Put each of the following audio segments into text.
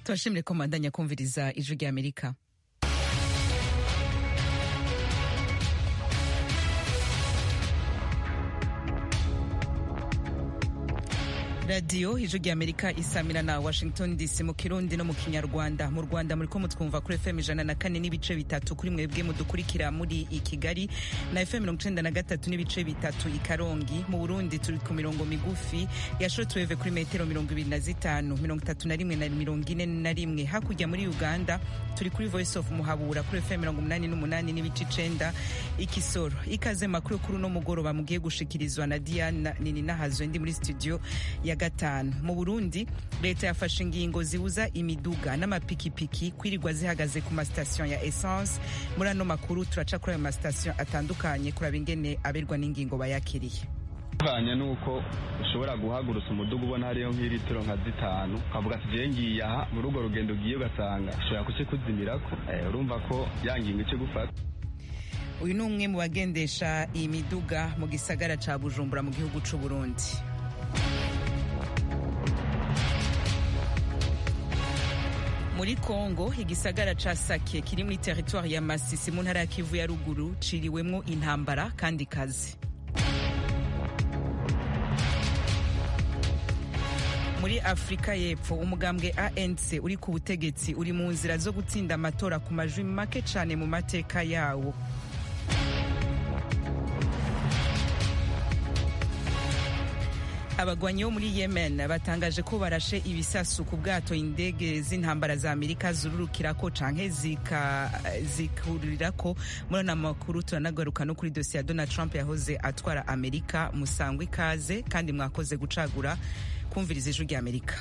turashimire ko mubandanya kumviriza ijwi rya amerika radiyo ijwi rya amerika isamira na washington dc mu kirundi no mu kinyarwanda mu rwanda muri ko mutwumva kuri fm ijana na kane n'ibice bitatu kuri mwebwe mudukurikira muri i kigali na fm mirongo icenda na gatatu n'ibice bitatu i karongi mu burundi turi ku mirongo migufi ya shortwave kuri metero mirongo ibiri na zitanu mirongo itatu na rimwe na mirongo ine na rimwe hakurya muri uganda turi kuri voice of muhabura kuri fm mirongo umunani n'umunani n'ibice icenda ikisoro ikaze makuru kuri uno mugoroba mugiye gushikirizwa na diana nini nahazwe ndi muri studio ya gatanu mu burundi leta yafashe ingingo zibuza imiduga n'amapikipiki kwirirwa zihagaze ku masitasiyo ya essence muri ano makuru turaca kuri ayo masitasiyo atandukanye kuraba ingene aberwa n'ingingo bayakiriye bivanye nuko ushobora guhagurutsa umuduga ubona hariyo nk'ilitiro nka zitanu ukavuga ati jewe ngiye aha muri urwo rugendo ugiye ugasanga ushobora kuce kuzimirako urumva ko ya ngingo ice gufata uyu ni umwe mu bagendesha iyi miduga mu gisagara ca bujumbura mu gihugu c'u burundi muri kongo igisagara ca sake kiri muri teritwari ya masisi mu ntara ya kivu ya ruguru ciriwemwo intambara kandi kazi muri afurika y'epfo umugambwe anc uri ku butegetsi uri mu nzira zo gutsinda amatora ku majwi make cane mu mateka yawo abagwanyi bo muri yemen batangaje ko barashe ibisasu ku bwato indege z'intambara za amerika zururukirako canke zikurirako muri ano makuru turanagaruka no kuri dosiye ya donald trump yahoze atwara amerika musangwa ikaze kandi mwakoze gucagura kumviriza ijwi rya amerika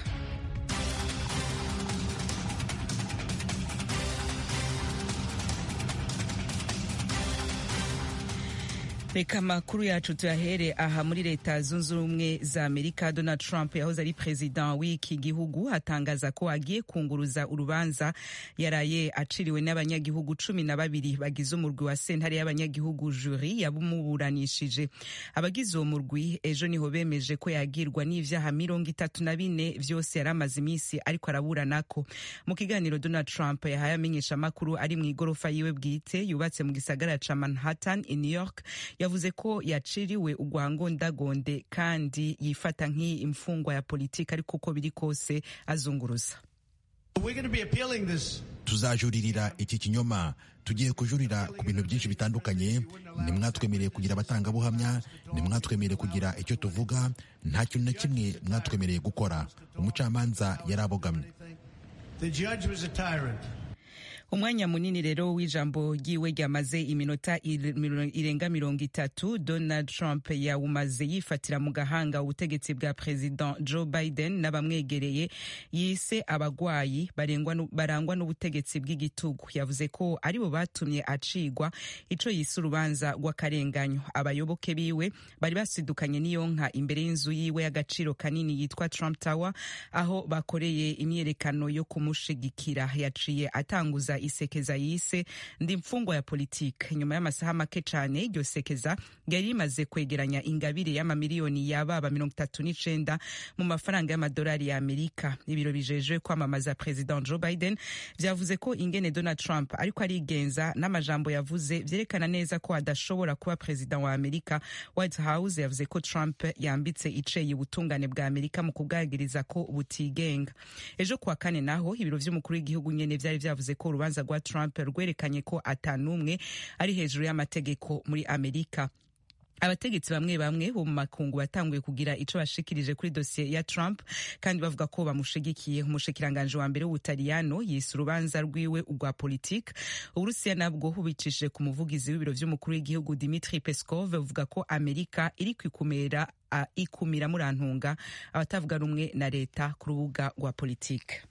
reka amakuru yacu tuyahere aha muri leta zunze ubumwe za amerika donald trump yahoze ari perezida w'iki gihugu atangaza ko agiye kunguruza urubanza yaraye aciriwe n'abanyagihugu cumi na babiri bagize umurwi wa sentare y'abanyagihugu juri yabumuburanishije abagize uwo murwi ejo niho bemeje ko yagirwa n'ivyaha mirongo itatu na bine vyose yari amaze iminsi ariko araburanako mu kiganiro donald trump yahaye amenyesha amakuru ari mu igorofa yiwe bwite yubatse mu gisagara ca manhattan i new york yavuze ko yaciriwe ugwangondagonde kandi yifata nk'imfungwa ya politiki ariko uko biri kose azunguruza tuzajuririra iki kinyoma tugiye kujurira ku bintu byinshi bitandukanye ntimwatwemereye kugira abatangabuhamya ntimwatwemereye kugira icyo tuvuga nta kintu na kimwe mwatwemereye gukora umucamanza yari abogamye umwanya munini rero w'ijambo ryiwe ryamaze iminota irenga mirongo itatu donald trump yawumaze yifatira mu gahanga ubutegetsi bwa president joe biden n'abamwegereye yise abagwayi barangwa n'ubutegetsi bw'igitugu yavuze ko aribo batumye acigwa ico yise urubanza rw'akarenganyo abayoboke biwe bari basidukanye n'iyo nka imbere y'inzu yiwe y'agaciro kanini yitwa trump tower aho bakoreye imyerekano yo kumushigikira yaciye atanguza isekeza yise ndi mfungwa ya politike nyuma y'amasaha make cane iryo sekeza ryari rimaze kwegeranya ingabire y'amamiliyoni y'ababa mirongo itatu n'icenda mu mafaranga y'amadolari ya amerika ibiro bijejwe kwamamaza president joe biden vyavuze ko ingene donald trump ariko arigenza n'amajambo yavuze vyerekana neza ko adashobora kuba perezida wa amerika white house yavuze ko trump yambitse iceye ubutungane bwa amerika mu kubwagiriza ko butigenga ejo kuwa kane naho ibiro vy'umukuru w'igihugu nyene vyari vyavuze ko urubanza rwa Trump rwerekanye ko atanumwe ari hejuru y'amategeko muri Amerika abategetsi bamwe bamwe bo mu makungu batanguye kugira ico bashikirije kuri dosiye ya Trump kandi bavuga ko bamushigikiye umushikiranganje wa mbere w'Ubutaliyano yise urubanza rwiwe urwa politique Uburusiya nabwo bubicishije ku muvugizi w'ibiro vy'umukuru w'igihugu Dmitry Peskov bavuga ko Amerika iri kwikumira uh, ikumira murantunga abatavuga rumwe na leta ku rubuga rwa politike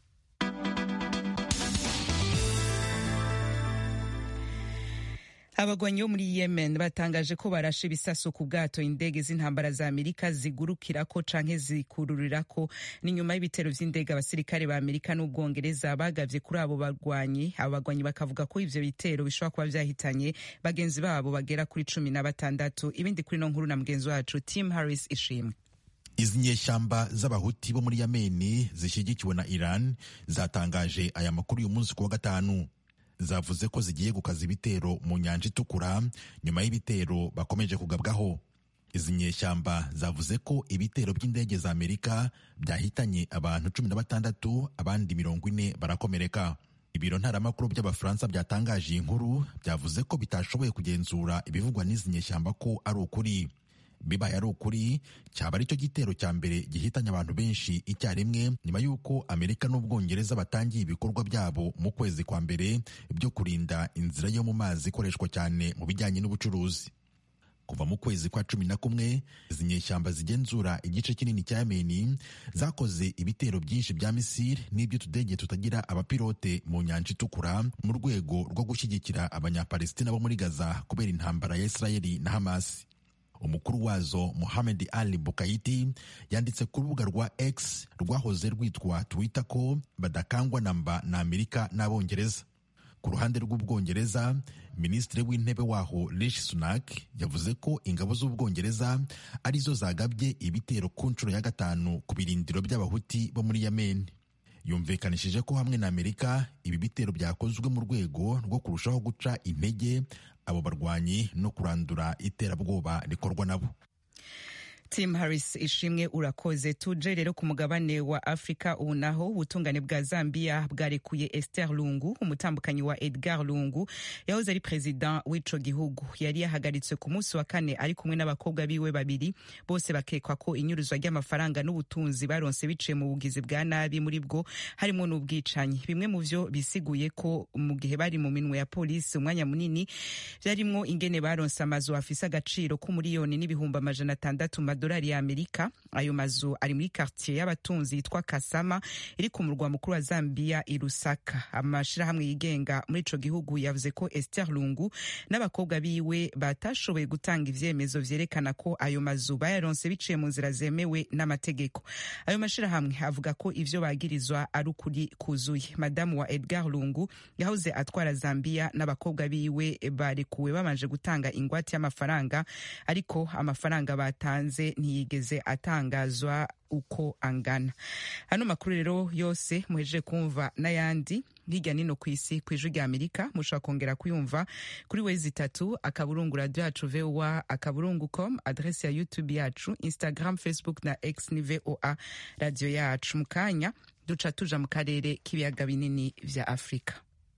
abagwanyi bo muri yemen batangaje ko barashe ibisasu ku bwato indege z'intambara za amerika zigurukirako canke zikururirako ni nyuma y'ibitero vy'indege abasirikare ba amerika n'ubwongereza bagavye kuri abo bagwanyi abo bagwanyi bakavuga ko ivyo bitero bishobora kuba vyahitanye bagenzi babo bagera kuri cumi na batandatu ibindi kuri no nkuru na mugenzi wacu tim harris ishimwe izi nyeshyamba z'abahuti bo muri yameni zishyigikiwe na iran zatangaje aya makuru uyu munsi ku wa gatanu zavuze ko zigiye gukaza ibitero mu nyanja itukura nyuma y'ibitero bakomeje kugabwaho izi nyeshyamba zavuze ko ibitero by'indege za amerika byahitanye abantu cumi na batandatu abandi mirongo ine barakomereka ibiro ntaramakuru by'abafaransa byatangaje iyi nkuru byavuze ko bitashoboye kugenzura ibivugwa n'izi nyeshyamba ko ari ukuri bibaye ari ukuri cyaba ari cyo gitero cya mbere gihitanye abantu benshi icyarimwe nyuma y'uko amerika n'ubwongereza batangiye ibikorwa byabo mu kwezi kwa mbere byo kurinda inzira yo mu mazi ikoreshwa cyane mu bijyanye n'ubucuruzi kuva mu kwezi kwa cumi na kumwe izi nyeshyamba zigenzura igice kinini cya yameni zakoze ibitero byinshi bya misiri n'iby'utudege tutagira abapilote mu nyanja itukura mu rwego rwo gushyigikira abanyapalestina bo muri gaza kubera intambara ya isirayeli na hamasi umukuru wazo Mohamed Ali Bukayiti yanditse ku rubuga rwa X rwahoze rwitwa Twitter ko badakangwa namba na Amerika n'Abongereza. Ku ruhande rw'Ubwongereza, Minisitiri w'Intebe waho Rishi Sunak yavuze ko ingabo z'Ubwongereza arizo zagabye ibitero ku nshuro ya gatanu ku birindiro by'Abahuti bo muri Yemen. Yumvikanishije ko hamwe na Amerika ibi bitero byakozwe mu rwego rwo kurushaho guca intege abo barwanyi no kurandura iterabwoba rikorwa nabo Tim Harris ishimwe urakoze tuje rero ku mugabane wa Afrika ubu naho ubutungane bwa Zambia bwarekuye Esther Lungu umutambukanyi wa Edgar Lungu yahoze ari perezida w'ico gihugu yari yahagaritswe ku munsi wa kane ari kumwe n'abakobwa biwe babiri bose bakekwa ko inyuruzwa ry'amafaranga n'ubutunzi baronse biciye mu bugizi bwa nabi muri bwo harimo n'ubwicanyi bimwe mu vyo bisiguye ko mu gihe bari mu minwe ya polisi umwanya munini vyarimwo ingene baronse amazu afise agaciro k'umuriyoni n'ibihumbi amajana atandatu amadolari ya Amerika. Ayo mazu ari muri quartier y'abatunzi yitwa Kasama iri ku murwa mukuru wa Zambia i Lusaka. Amashirahamwe yigenga muri ico gihugu yavuze ko Esther Lungu n'abakobwa biwe batashoboye gutanga ivyemezo vyerekana ko ayo mazu bayaronse biciye mu nzira zemewe n'amategeko. Ayo mashirahamwe avuga ko ivyo bagirizwa ari ukuri kuzuye. Madamu wa Edgar Lungu yahoze atwara Zambia n'abakobwa biwe barekuwe babanje gutanga ingwate y'amafaranga ariko amafaranga batanze ntiyigeze atangazwa uko angana hano makuru rero yose muhejeje kumva n'ayandi hirya nino ku isi ku ijwi rya amerika mushobora kongera kuyumva kuri wezi itatu akaburungu radio yacu voa akaburungu com adresi ya youtube yacu instagram facebook na x ni voa radio yacu mu kanya duca tuja mu karere k'ibiyaga binini vya afurika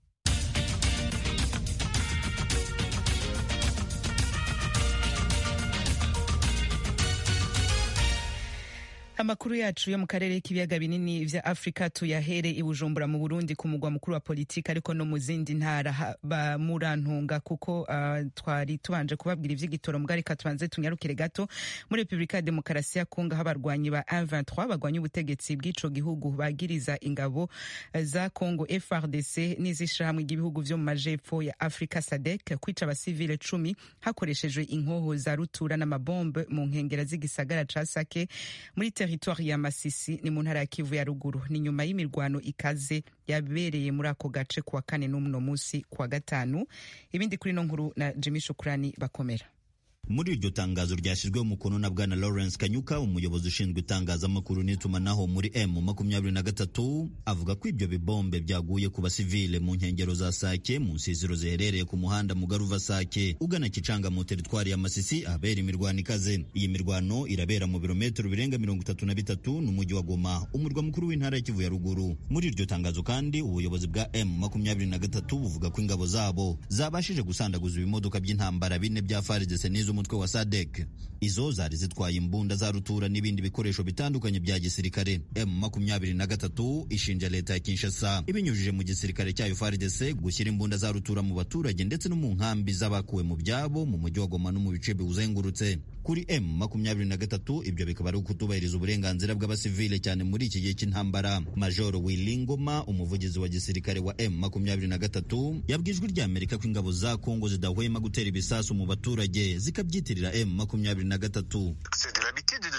amakuru yacu yo mu karere k'ibiyaga binini vya afurika tuyahere i bujumbura mu burundi ku mugwa mukuru wa politiki ariko no mu zindi ntara bamurantunga kuko uh, twari tubanje kubabwira ivy'igitoro mbwa reka tubanze tunyarukire gato muri repubulika ya demokarasi ya kongo aho abarwanyi ba M23 bagwanya ubutegetsi bw'ico gihugu bagiriza ingabo za kongo FRDC n'izishirahamwe ry'ibihugu vyo mu majepfo ya afurika sadek kwica abasivile cumi hakoreshejwe inkoho za rutura n'amabombe mu nkengera z'igisagara ca sake muri teritwari ya Masisi ni mu ntara ya Kivu ya ruguru ni nyuma y'imirwano ikaze yabereye muri ako gace kuwa kane n'umuno musi kuwa gatanu ibindi kuri no nkuru na Jimmy Shukrani bakomera muri iryo tangazo ryashyizweho umukono na bwana Lawrence Kanyuka umuyobozi ushinzwe itangazamakuru n'itumanaho muri M makumyabiri na gatatu avuga ko ibyo bibombe byaguye ku basivile mu nkengero za Sake mu nsiziro ziherereye ku muhanda Mugaruva Sake ugana Kicanga mu teritwari ya Masisi ahabera imirwano ikaze iyi mirwano irabera mu birometero birenga mirongo itatu na bitatu n'umujyi wa Goma umurwa mukuru w'intara ya Kivu ya ruguru muri iryo tangazo kandi ubuyobozi bwa M makumyabiri na gatatu buvuga ko ingabo zabo zabashije gusandaguza ibimodoka by'intambara bine bya FARDC n'izo umutwe wa SADC izo zari zitwaye imbunda za rutura n'ibindi bikoresho bitandukanye bya gisirikare M makumyabiri na gatatu ishinja leta ya Kinshasa ibinyujije mu gisirikare cyayo FARDC gushyira imbunda za rutura mu baturage ndetse no mu nkambi z'abakuwe mu byabo mu mujyi wa Goma no mu bice biwuzengurutse kuri M makumyabiri na gatatu ibyo bikaba ari ukutubahiriza uburenganzira bw'abasivile cyane muri iki gihe cy'intambara Major Wilingoma umuvugizi wa gisirikare wa M makumyabiri na gatatu yabwijwe rya Amerika ko ingabo za Kongo zidahwema gutera ibisasu mu baturage zikabyitirira M makumyabiri na gatatu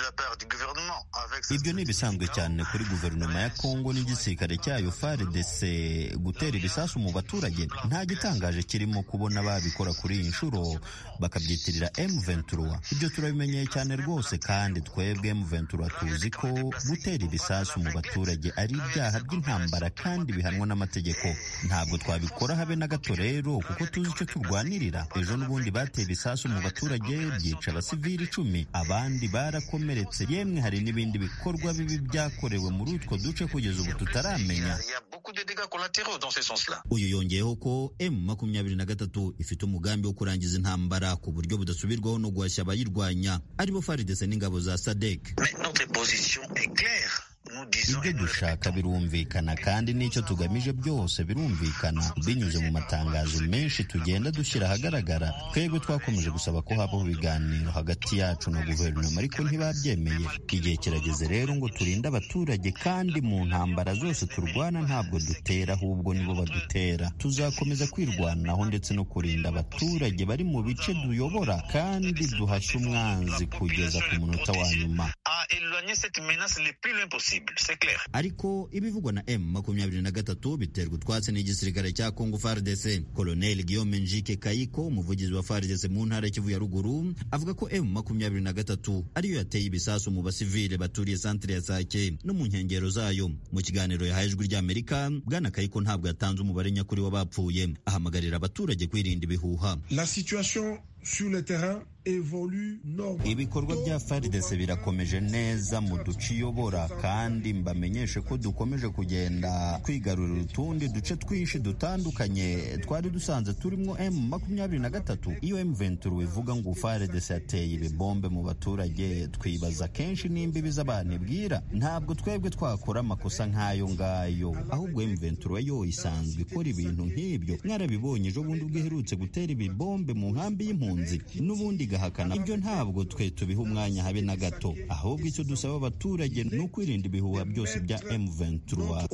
ibyo ni ibisanzwe cyane kuri guverinoma ya kongo n'igisirikare cyayo fardc gutera ibisasu mu baturage nta gitangaje kirimo kubona babikora kuri iyi nshuro bakabyitirira m23 ibyo turabimenyeye cyane rwose kandi twebwe m23 tuzi ko gutera ibisasu mu baturage ari ibyaha by'intambara kandi bihanwa n'amategeko ntabwo twabikora habe na gato rero kuko tuzi icyo turwanirira ejo n'ubundi bateye ibisasu mu baturage byica abasivili icumi abandi barakomeretse yemwe hari n'ibindi bikorwa bibi byakorewe muri utwo duce kugeza ubu tutaramenya uyu yongeyeho ko M23 ifite umugambi wo kurangiza intambara ku buryo budasubirwaho no guhashya abayirwanya aribo FARDC n'ingabo za SADC ibyo dushaka birumvikana kandi n'icyo tugamije byose birumvikana binyuze mu matangazo menshi tugenda dushyira ahagaragara twebwe twakomeje gusaba ko habaho ibiganiro hagati yacu na guverinoma ariko ntibabyemeye igihe kirageze rero ngo turinde abaturage kandi mu ntambara zose turwana ntabwo dutera ahubwo nibo badutera tuzakomeza kwirwanaho ndetse no kurinda abaturage bari mu bice duyobora kandi duhashye umwanzi kugeza ku munota wa nyuma ariko ibivugwa na M23 biterwa utwatsi n'igisirikare cya Congo FARDC Colonel Guillaume Njike Kayiko umuvugizi wa FARDC mu ntara Kivu ya ruguru avuga ko M23 ariyo yateye ibisasu mu basivile baturiye santere ya Sake no mu nkengero zayo mu kiganiro yahaye ijwi ry'Amerika bwana Kayiko ntabwo yatanze umubare nyakuri w'abapfuye ahamagarira abaturage kwirinda ibihuha La situation sur le terrain ibikorwa bya FARDC birakomeje neza mu duce iyobora kandi mbamenyeshe ko dukomeje kugenda twigarurira utundi duce twinshi dutandukanye twari dusanze turimo M makumyabiri na gatatu iyo M23 ivuga ngo FARDC yateye ibibombe mu baturage twibaza kenshi n'imbibi z'abantu ibwira ntabwo twebwe twakora amakosa nk'ayo ngayo ahubwo M23 yo isanzwe ikora ibintu nk'ibyo mwarabibonye ejo bundi ubwo iherutse gutera ibibombe mu nkambi y'impunzi n'ubundi igahakana ibyo ntabwo twe tubiha umwanya habe na gato ahubwo icyo dusaba abaturage ni ukwirinda ibihuha byose bya M23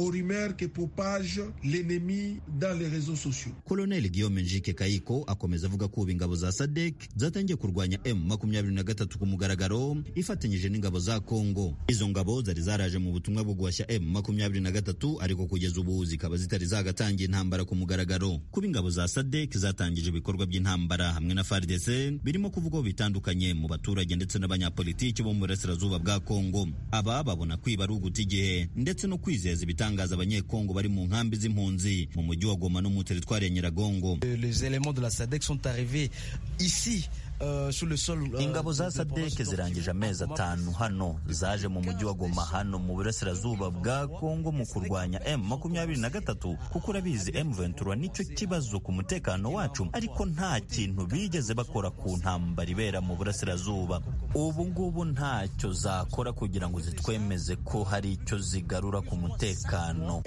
Colonel Guillaume Njike Kayiko akomeza avuga ko ubu ingabo za SADC zatangiye kurwanya M23 ku mugaragaro ifatanyije n'ingabo za Congo izo ngabo zari zaraje mu butumwa bwo guhashya M23 ariko kugeza ubu zikaba zitari zagatangiye intambara ku mugaragaro kuba ingabo za SADC zatangije ibikorwa by'intambara hamwe na FARDC birimo kuvugwaho bitandukanye mu baturage ndetse n'abanyapolitiki bo mu burasirazuba bwa Kongo aba babona kwiba ari uguta igihe ndetse no kwizeza ibitangaza abanyekongo bari mu nkambi z'impunzi mu mujyi wa Goma no mu teritwari ya Nyiragongo les éléments de la SADC sont arrivés ici ingabo za sadek zirangije amezi atanu hano zaje mu mujyi wa goma hano mu burasirazuba bwa kongo mu kurwanya m makumyabiri na gatatu kuko urabizi m ventura nicyo kibazo ku mutekano wacu ariko nta kintu bigeze bakora ku ntambara ibera mu burasirazuba ubu ngubu ntacyo zakora kugira ngo zitwemeze ko hari icyo zigarura ku mutekano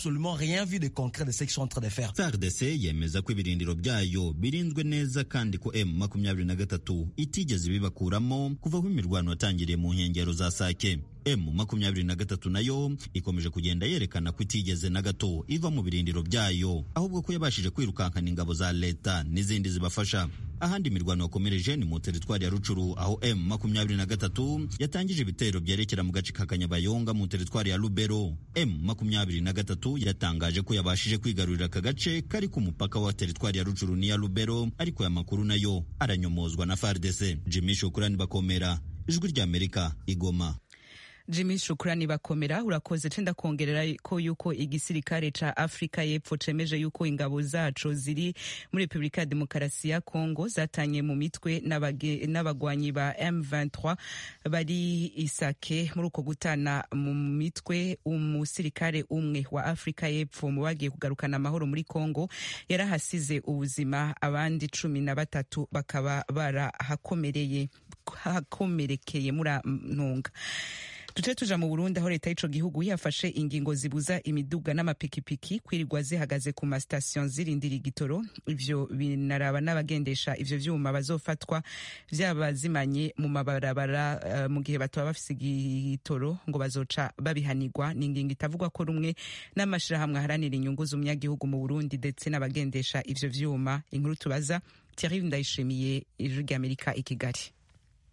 fardc yemeza ko ibirindiro byayo birinzwe neza kandi ko m makumyabiri na gatatu itigeze ibibakuramo kuva aho imirwano yatangiriye mu nkengero za sake m makumyabiri na gatatu nayo ikomeje kugenda yerekana ko itigeze na gato iva mu birindiro byayo ahubwo ko yabashije kwirukankana ingabo za leta n'izindi zibafasha ahandi imirwano yakomereje ni mu teritwari ya rucuru aho m makumyabiri na gatatu yatangije ibitero byerekera mu gace ka kanyabayonga mu teritwari ya lubero m makumyabiri na gatatu yatangaje ko yabashije kwigarurira aka gace kari ku mupaka wa teritwari ya rucuru n'iya lubero ariko aya makuru nayo aranyomozwa na fardc jimmy shukurani bakomera ijwi ry'amerika igoma Jimmy Shukrani bakomera urakoze cenda kongerera ko yuko igisirikare ca Afrika y'Epfo cemeje yuko ingabo zaco ziri muri Republika ya Demokarasi ya Kongo zatanye mu mitwe n'abagwanyi ba M23 bari Isake muri uko gutana mu mitwe umusirikare umwe wa Afrika y'Epfo mu bagiye kugarukana amahoro muri Kongo yarahasize ubuzima abandi cumi na batatu bakaba barahakomereye hakomerekeye muri ntunga tuce tuja mu Burundi aho leta y'ico gihugu yafashe ingingo zibuza imiduga n'amapikipiki kwirirwa zihagaze ku masitasiyo zirindira igitoro ivyo binaraba n'abagendesha ivyo vyuma bazofatwa vyaba zimanye mu mabarabara uh, mu gihe bataba bafise igitoro ngo bazoca babihanirwa ni ingingo itavugwa ko rumwe n'amashirahamwe aharanira inyungu z'umunyagihugu mu Burundi ndetse n'abagendesha ivyo vyuma inkuru tubaza Thierry Ndayishimiye ijwi ry'Amerika i Kigali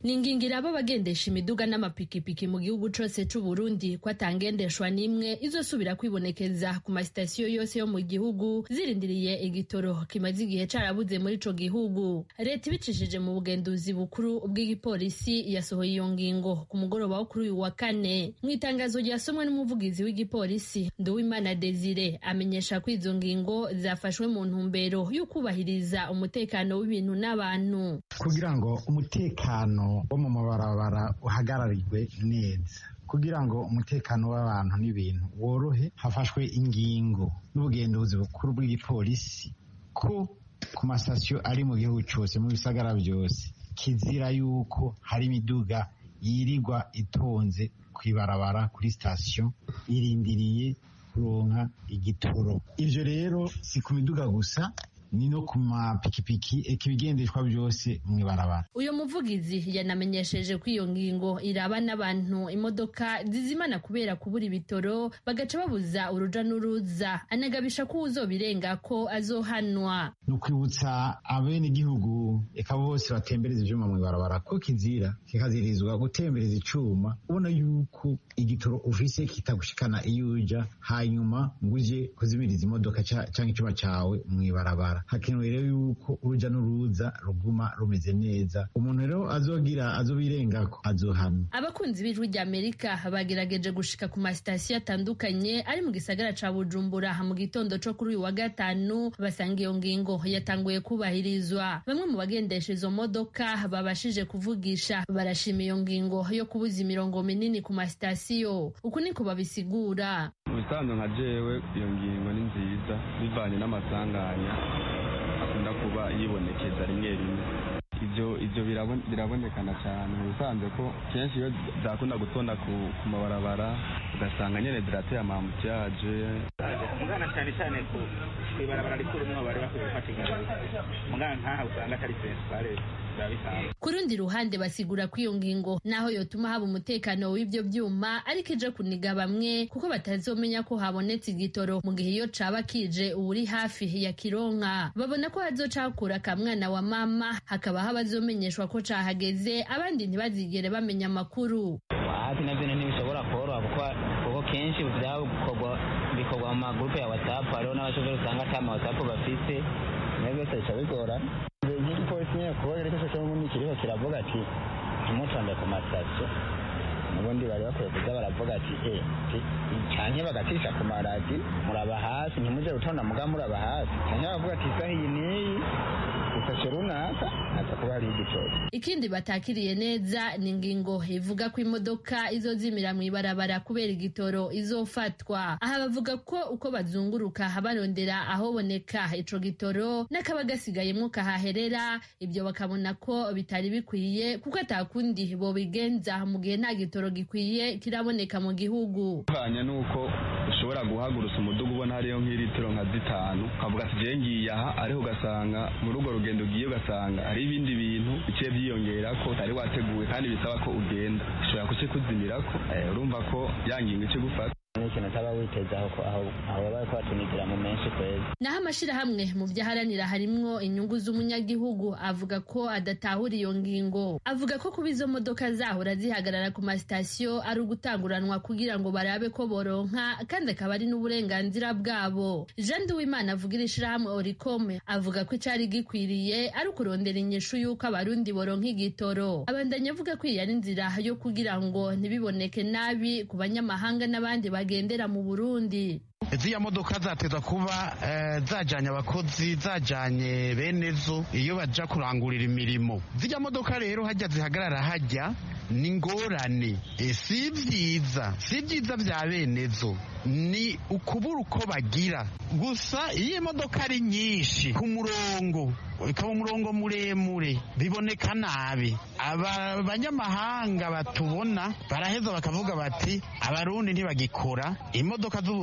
ni ingingo iraba abagendesha imiduga n'amapikipiki mu gihugu cose c'uburundi ko atangendeshwa n'imwe izosubira kwibonekeza ku masitasiyo yose yo mu gihugu zirindiriye igitoro kimaze igihe carabuze muri ico gihugu leta ibicishije mu bugenduzi bukuru bw'igipolisi yasohoye iyo ngingo ku mugoroba wo kuri uyu wa kane mu itangazo ryasomwe n'umuvugizi w'igipolisi nduwimana desire amenyesha ko izo ngingo zafashwe mu ntumbero yo kubahiriza umutekano w'ibintu n'abantu kugira ngo umutekano wo mu mabarabara uhagararirwe neza kugira ngo umutekano w'abantu n'ibintu worohe hafashwe ingingo n'ubugenduzi bukuru bw'igipolisi ko ku masitasiyo ari mu gihugu cyose mu bisagara byose kizira yuko hari imiduga yirirwa itonze ku ibarabara kuri sitasiyo irindiriye kuronka igitoro ibyo rero si ku miduga gusa ni no ku mapikipiki eka ibigendeshwa byose mu ibarabara uyu muvugizi yanamenyesheje ko iyo ngingo iraba n'abantu imodoka zizimana kubera kubura ibitoro bagaca babuza uruja n'uruza anagabisha ko uzobirenga ko azohanwa ni ukwibutsa abenegihugu eka bose batembereza ivyuma mu ibarabara ko kizira kikazirizwa gutembereza icuma ubona yuko igitoro ufise kitagushikana iyo uja hanyuma ngo uje kuzimiriza imodoka canke icuma cawe mu ibarabara hakenewe rero yuko uruja n'uruza ruguma rumeze neza umuntu rero azogira azobirengako azohanwa abakunzi b'ijwi ry'amerika bagerageje gushika ku masitasiyo atandukanye ari mu gisagara ca bujumbura mu gitondo co kuri uyu wa gatanu basanga iyo ngingo yatanguye kubahirizwa bamwe mu bagendesha izo modoka babashije kuvugisha barashima iyo ngingo yo kubuza imirongo minini ku masitasiyo uku niko babisigura mu bisanzwe nka jewe iyo ngingo ni nziza bivanye n'amasanganya akunda kuba yibonekeza rimwe rimwe ibyo ibyo birabonekana cyane mu bisanzwe ko kenshi iyo zakunda gutonda ku mabarabara ugasanga nyine zirateye amamutiyaje mugana cyane cyane ku ibarabara rikuru mwo bari bakwiye gufata ingamba mugana nkaha usanga atari sensipare ku rundi ruhande basigura ko iyo ngingo naho yotuma haba umutekano w'ibyo byuma ariko ije kuniga bamwe kuko batazomenya ko habonetse igitoro mu gihe iyo caba kije uwuri hafi ya kironka babona ko hazoca hakura akamwana wa mama hakaba abazomenyeshwa ko cahageze abandi ntibazigere bamenya amakuru hafi nabyo ntibishobora koroha kuko kenshi byakorwa bikorwa mu magurupe ya whatsapp hariho n'abashoferi usanga ata ma whatsapp bafite nayo byose bica bigorana igipolisi nyine kuba rero cyo ngo kiriho kiravuga ati ntimutonde ku masitasiyo n'ubundi bari bakwiye kuza baravuga ati e canke bagacisha ku maradi muraba hasi ntimuje gutonda muga muraba hasi canke bakavuga ati isaha iyi n'iyi isashe runaka aza kuba hariho igitoro ikindi batakiriye neza ni ingingo ivuga ko imodoka izozimira mu ibarabara kubera igitoro izofatwa aha bavuga ko uko bazunguruka barondera ahoboneka ico gitoro n'akaba gasigayemwo kahaherera ibyo bakabona ko bitari bikwiye kuko atakundi bobigenza mu gihe nta gitoro gikwiye kiraboneka mu gihugu bivanye n'uko ushobora guhagurutsa umudugu ubona hariyo nk'ilitiro nka zitanu ukavuga ati jewe ngiye aha ariho ugasanga muri urwo rugendo ugiye ugasanga hari ibindi bintu biciye byiyongera ko utari wateguwe kandi bisaba ko ugenda ushobora kuce kuzimirako urumva ko yangingo ice gufata n'ikintu utaba witezaho ko aho aho baba ko batunigira mu menshi kwezi naho amashirahamwe mu byo aharanira harimwo inyungu z'umunyagihugu avuga ko adatahura iyo ngingo avuga ko kuba izo modoka zahora zihagarara ku masitasiyo ari ugutanguranwa kugira ngo barabe ko boronka kandi akaba ari n'uburenganzira bwabo jean duwimana avugira ishirahamwe oricome avuga ko icari gikwiriye ari ukurondera inyishu y'uko abarundi boronka igitoro abandanya avuga ko iyi ari inzira yo kugira ngo ntibiboneke nabi ku banyamahanga n'abandi bagendera mu burundi ziriya modoka zateza kuba zajyanye abakozi zajyanye bene zo iyo bajya kurangurira imirimo ziriya modoka rero hajya zihagarara hajya ni ingorane si byiza si byiza bya bene zo ni ukubura uko bagira gusa iyo imodoka ari nyinshi ku murongo ikaba umurongo muremure biboneka nabi aba banyamahanga batubona baraheza bakavuga bati abarundi ntibagikora imodoka z'uburundi noneho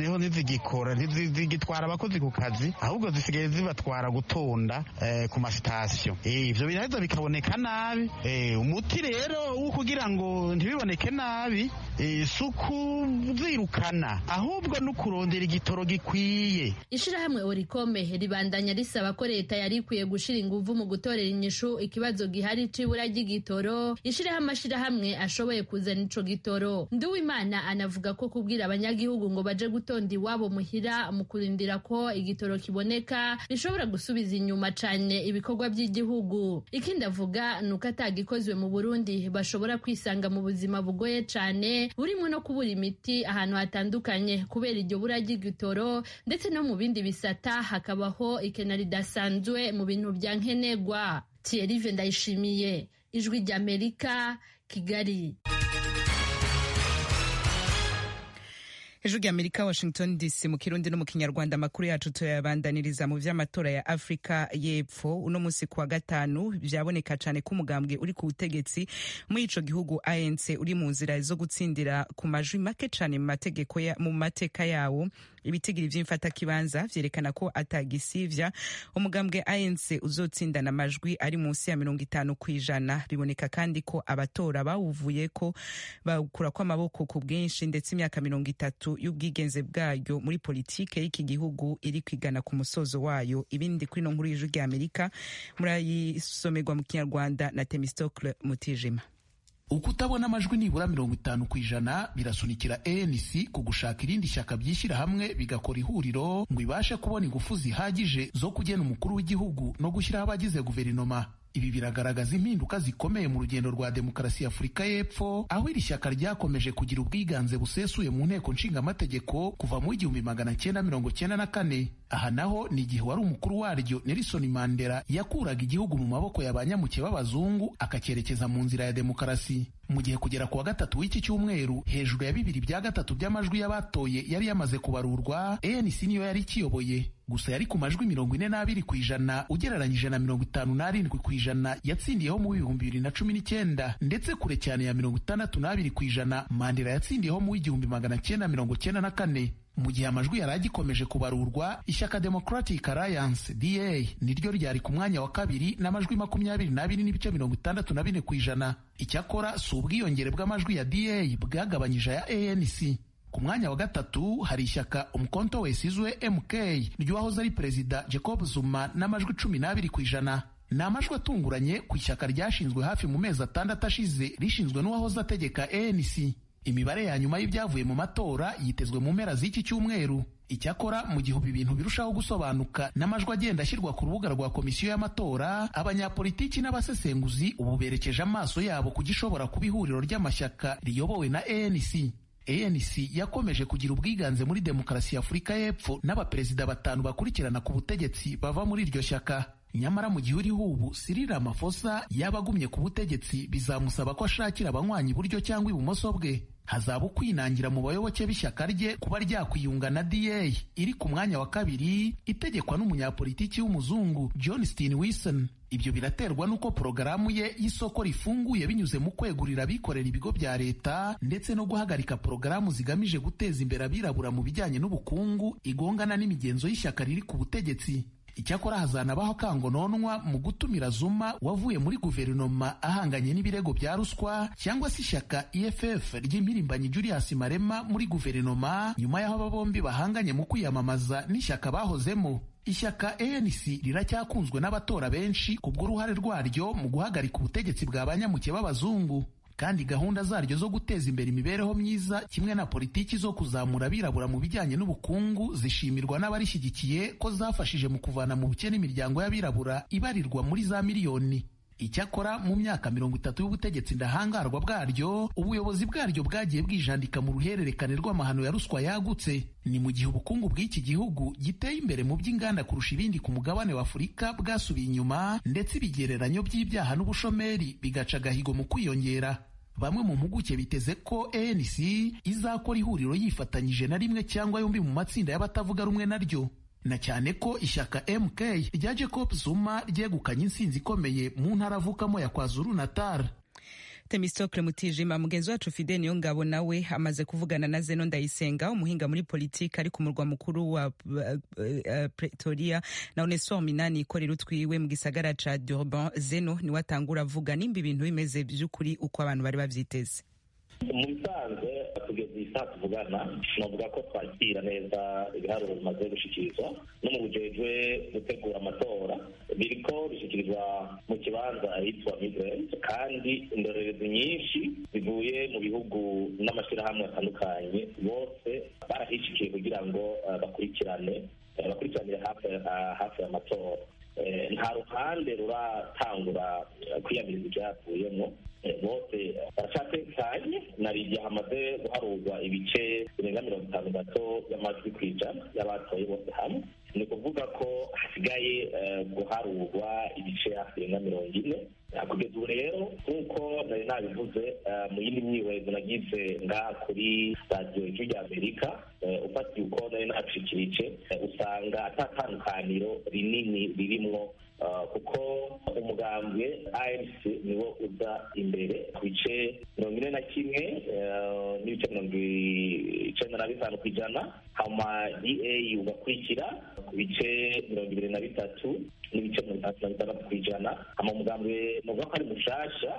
noneho ntizigikora ntizigitwara abakozi ku kazi ahubwo zisigaye zibatwara gutonda ku masitasiyo ibyo biraheza bikaboneka nabi umuti rero wo kugira ngo ntibiboneke nabi si ukuzirukana ahubwo no kurondera igitoro gikwiye ishirahamwe orikome ribandanya risaba ko leta yari ikwiye gushira inguvu mu gutorera inyishu ikibazo gihari c'ibura ry'igitoro ishiraho amashirahamwe ashoboye kuzana ico gitoro nduwimana anavuga ko kubwira abanyagihugu ngo baje gutonda iwabo muhira mu kurindira ko igitoro kiboneka bishobora gusubiza inyuma cane ibikorwa by'igihugu ikindi avuga ni uko atagikozwe mu burundi bashobora kwisanga mu buzima bugoye cane burimo no kubura imiti ahantu hatandukanye kubera iryo bura ry'igitoro ndetse no mu bindi bisata hakabaho ikena ridasanzwe mu bintu bya nkenerwa Thierry Ndayishimiye ijwi ry'Amerika Kigali hejuru y'amerika washington dc mu kirundi no mu kinyarwanda amakuru yacu tuyabandaniriza mu vy'amatora ya afurika y'epfo uno munsi kuwa gatanu vyaboneka cane ko umugambwe uri ku butegetsi muri ico gihugu anc uri mu nzira zo gutsindira ku majwi make cane mu mateka yawo ibitigiri vy'imfatakibanza vyerekana ko atagisivya umugambwe anc uzotsindana amajwi ari munsi ya mirongo itanu kw'ijana biboneka kandi ko abatora bawuvuyeko bawukurako amaboko ku bwinshi ndetse imyaka mirongo itatu y'ubwigenze bwayo muri politike y'iki gihugu iri kwigana ku musozo wayo ibindi kuri no nkuru y'ijwi rya amerika murayisomerwa mu kinyarwanda na temistocle mutijima ukutabona amajwi nibura mirongo itanu ku ijana birasunikira anc ku gushaka irindi shyaka byishyira hamwe bigakora ihuriro ngo ibashe kubona ingufu zihagije zo kugena umukuru w'igihugu no gushyiraho abagize guverinoma ibi biragaragaza impinduka zikomeye mu rugendo rwa demokarasi ya afurika y'epfo aho iri shyaka ryakomeje kugira ubwiganze busesuye mu nteko nshingamategeko kuva mu igihumbi magana cyenda mirongo cyenda na kane aha naho ni igihe wari umukuru waryo nelson mandela yakuraga igihugu mu maboko ya ba nyamuke b'abazungu akacyerekeza mu nzira ya demokarasi mu gihe kugera ku wa gatatu w'iki cyumweru hejuru ya bibiri bya gatatu by'amajwi y'abatoye yari yamaze kubarurwa anc niyo yari ikiyoboye gusa yari ku majwi mirongo ine n'abiri ku ijana ugereranyije na mirongo itanu n'arindwi ku ijana yatsindiyeho mu bihumbi bibiri na cumi n'icyenda ndetse kure cyane ya mirongo itandatu n'abiri ku ijana mandela yatsindiyeho mu w'igihumbi magana cyenda mirongo cyenda na kane mu gihe amajwi yari agikomeje kubarurwa ishyaka democratic alliance da niryo ryari ku mwanya wa kabiri n'amajwi makumyabiri n'abiri n'ibice mirongo itandatu na bine ku ijana icyakora si ubwiyongere bw'amajwi ya da bwagabanyije aya anc ku mwanya wa gatatu hari ishyaka umukonto wesizwe mk ry'uwahoze ari perezida jacob zuma n'amajwi cumi n'abiri ku ijana ni amajwi atunguranye ku ishyaka ryashinzwe hafi mu mezi atandatu ashize rishinzwe n'uwahoze ategeka anc imibare ya nyuma y'ibyavuye mu matora yitezwe mu mpera z'iki cyumweru icyakora mu gihe ubu ibintu birushaho gusobanuka n'amajwi agenda ashyirwa ku rubuga rwa komisiyo y'amatora abanyapolitiki n'abasesenguzi ubu berekeje amaso yabo ku gishobora kuba ihuriro ry'amashyaka riyobowe na anc anc yakomeje kugira ubwiganze muri demokarasi ya afurika y'epfo n'abaperezida batanu bakurikirana ku butegetsi bava muri iryo shyaka nyamara mu gihe uriho ubu Cyril Ramaphosa yaba agumye ku butegetsi bizamusaba ko ashakira abanywanyi iburyo cyangwa ibumoso bwe hazaba ukwinangira mu bayoboke b'ishyaka rye kuba ryakwiyunga na DA iri ku mwanya wa kabiri itegekwa n'umunyapolitiki w'umuzungu John Steenhuisen ibyo biraterwa n'uko porogaramu ye y'isoko rifunguye binyuze mu kwegurira abikorera ibigo bya leta ndetse no guhagarika porogaramu zigamije guteza imbere abirabura mu bijyanye n'ubukungu igongana n'imigenzo y'ishyaka riri ku butegetsi icyakora hazanabaho kangononwa mu gutumira Zuma wavuye muri guverinoma ahanganye n'ibirego bya ruswa cyangwa se ishyaka EFF ry'impirimbanyi Julius Marema muri guverinoma nyuma y'aho aba bombi bahanganye mu kwiyamamaza n'ishyaka bahozemo ishyaka ANC riracyakunzwe n'abatora benshi kubw'uruhare rwaryo mu guhagarika ubutegetsi bwa banyamuke b'abazungu kandi gahunda zaryo zo guteza imbere imibereho myiza kimwe na politiki zo kuzamura abirabura mu bijyanye n'ubukungu zishimirwa n'abarishyigikiye ko zafashije mu kuvana mu bukene imiryango y'abirabura ibarirwa muri za miliyoni icyakora mu myaka mirongo itatu y'ubutegetsi ndahangarwa bwaryo ubuyobozi bwaryo bwagiye bwijandika mu ruhererekane rw'amahano ya ruswa yagutse ni mu gihe ubukungu bw'iki gihugu giteye imbere mu by'inganda kurusha ibindi ku mugabane wa afurika bwasubiye inyuma ndetse ibigereranyo by'ibyaha n'ubushomeri bigaca agahigo mu kwiyongera bamwe mu mpuguke biteze ko ANC izakora ihuriro yifatanyije na rimwe cyangwa yombi mu matsinda y'abatavuga rumwe naryo na cyane ko ishyaka MK rya Jacob Zuma ryegukanye intsinzi ikomeye mu ntara avukamo ya KwaZulu Natal Temistocle Mutijima mugenzi wacu Fide niyo ngabo nawe amaze kuvugana na Zeno Ndayisenga umuhinga muri politiki ari ku murwa mukuru wa uh, uh, Pretoria na Onesphore Minani ikorera utwiwe mu gisagara ca Durban Zeno niwe atangura avuga nimba ibintu bimeze vy'ukuri uko abantu bari bavyiteze mu bisanzwe kugeza iyi saa tuvugana navuga ko twakira neza ibiharuro bimaze gushikirizwa no mu bujejwe gutegura amatora biriko bishyikirizwa mu kibanza ahitwa migrant kandi indorerezi nyinshi zivuye mu bihugu n'amashyirahamwe atandukanye bose barahishikiye kugira ngo bakurikirane bakurikiranire hafi y'amatora nta ruhande ruratangura kwiyamiriza ibyavuyemo bose baracyatekanye na igihe hamaze guharurwa ibice birenga mirongo itanu gato y'amajwi ku ijana y'abatoye bose hamwe ni ukuvuga ko hasigaye guharurwa ibice hafi birenga mirongo ine kugeza ubu rero nk'uko nari nabivuze mu yindi myihwezo nagize ngaha kuri radiyo ijwi rya amerika ufatiye uko nari nacikirije usanga atatandukaniro rinini ririmwo kuko umugambwe anc niwo uza imbere ku bice mirongo ine na kimwe n'ibice mirongo icenda na bitanu ku ijana hama ea ugakurikira ku bice mirongo ibiri na bitatu n'ibice mirongo itandatu na bitandatu ku ijana hama umugambwe novuga ko ari mushasha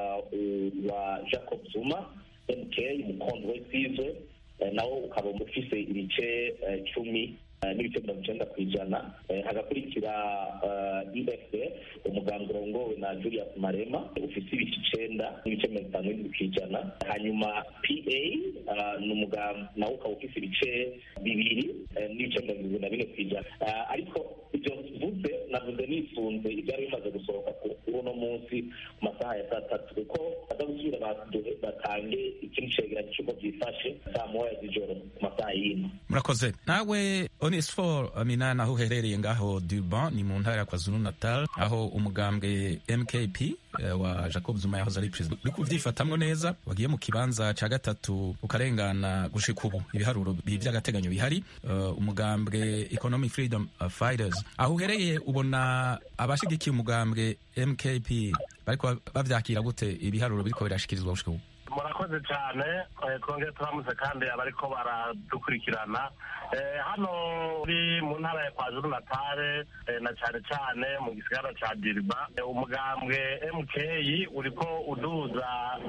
wa jacob zuma mk umukondo we sizwe nawo ukaba ufise ibice cumi n'ibice mirongo icenda ku ijana hagakurikira efp umuganga urongowe na julius marema ufise ibice icenda n'ibice mirongo itanu n'indwi ku ijana hanyuma pa ni umuganga nawo ukaba ufise ibice bibiri n'ibice mirongo irindwi na bine ku ijana ariko ibyo mvuze navuze nisunze ibyari bimaze gusohoka kuri uno munsi ku masaha ya saa tatu kuko baza gusubira batange ikindi cegeranyo cy'uko byifashe saa moya z'ijoro ku masaha y'ino murakoze nawe onesphore minani aho uherereye ngaho durban ni mu ntara ya kwazulu natal aho umugambwe mkp wa jacob zuma yahoze ari perezida uri kubyifatamwo neza wagiye mu kibanza ca gatatu ukarengana gushika ubu ibiharuro vy'agateganyo bihari uh, umugambwe economic freedom fighters aho uhereye ubona abashigikiye umugambwe mkp bariko bavyakira gute ibiharuro biriko birashikirizwa gushika ubu murakoze cyane twongere turamutse kandi abariko baradukurikirana hano uri mu ntara ya kwazuru natale na cyane cyane mu gisigara ca diriba umugambwe mk uriko uduza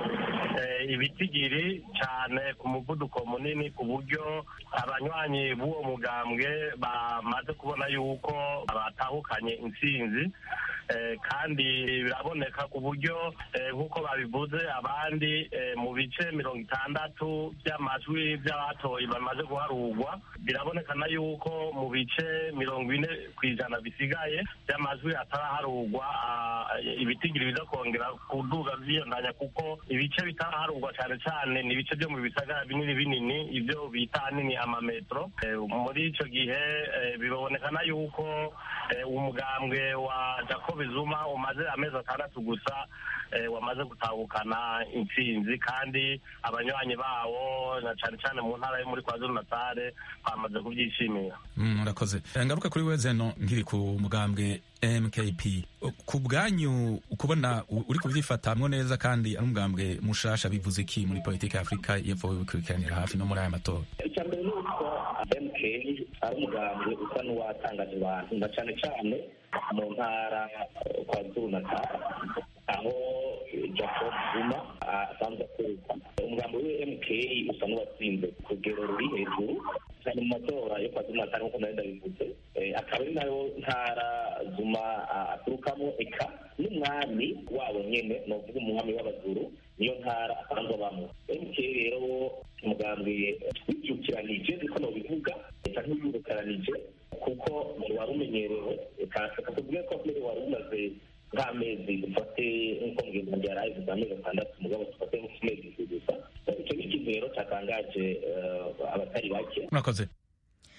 ibitigiri cyane ku muvuduko munini ku buryo abanywanyi b'uwo mugambwe bamaze kubona yuko batahukanye intsinzi kandi biraboneka ku buryo nk'uko babivuze abandi mu bice mirongo itandatu by'amajwi by'abatoye bamaze guharurwa birabonekana yuko mu bice mirongo ine ku ijana bisigaye by'amajwi ataraharurwa ibitigiri biza kongera kuduga byiyondanya kuko ibice bitaraharurwa cyane cyane ni ibice byo mu bisagara binini binini ibyo bita ahanini amametro muri icyo gihe bibonekana yuko umugambwe wa jacob zuma umaze amezi atandatu gusa wamaze gutahukana intsinzi kandi abanywanyi bawo na cyane cyane mu ntara yo muri kwazulu natale bamaze kubyishimira murakoze ngaruka kuri we zeno nkiri ku mugambwe mkp ku bwanyu kubona uri kubyifatamwo neza kandi ari umugambwe mushasha bivuze iki muri politiki ya afurika y'epfo bikurikiranira hafi no muri aya matora icya mbere ni uko mk ari umugambwe usa n'uwatangaje abantu na cyane cyane mu ntara kwa zuru natale aho jacob zuma asanzwe akorerwa umugambi we mk usa n'uwatsinze ku rugero ruri hejuru cyane mu matora yo kwa zuma natale nk'uko nari ndabivuze akaba ari nayo ntara zuma aturukamo eka n'umwami wabo nyene ni uvuga umwami w'abazuru niyo ntara asanzwe abamo mk rero umugambi wibyukiranije niko nobivuga eka nk'uyurukaranije kuko wari umenyerewe kakubwiye ko mbere wari umaze nk'amezi dufate nk'uko mugenzi wanjye yari ayivuze amezi atandatu mugabo dufate nk'amezi gusa icyo ni ikintu rero cyatangaje abatari bake murakoze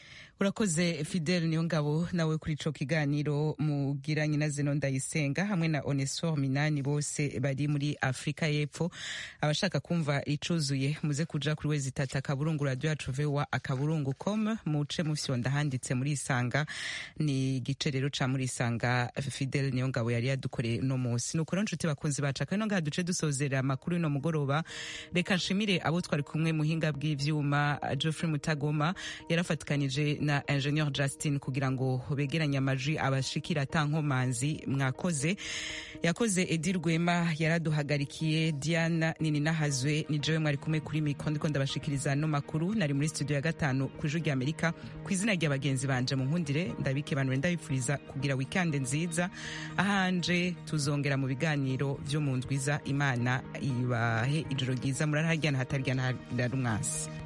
urakoze fidele niyo ngabo nawe kuri ico kiganiro mugiranye na zeno ndayisenga hamwe na onesfor minani bose bari muri afurika y'epfo abashaka kumva icuzuye muze kuja kuri wezi tata akaburungu radio yacu voa akaburungu com muce mufyonda handitse muri isanga ni igice rero ca muri isanga fidele niyo ngabo yari yadukoreye uno munsi nuko rero nshuti bakunzi bacu akano ngaha duce dusozera amakuru y'uno mugoroba reka nshimire abo twari kumwe muhinga bw'ivyuma geoffrey mutagoma yarafatikanije na ingenieur justin kugira ngo begeranye amajwi abashikira atankomanzi mwakoze yakoze edi rwema yaraduhagarikiye diana nini nahazwe ni jewe mwari kumwe kuri mikro ndiko ndabashikiriza no makuru nari muri studio ya gatanu ku ijwi rya amerika ku izina rya bagenzi banje mu nkundire ndabike banure ndabipfuriza kugira wikande nziza ahanje tuzongera mu biganiro vyo mu ndwiza imana ibahe ijoro ryiza murarahajyana hataryana harumwasi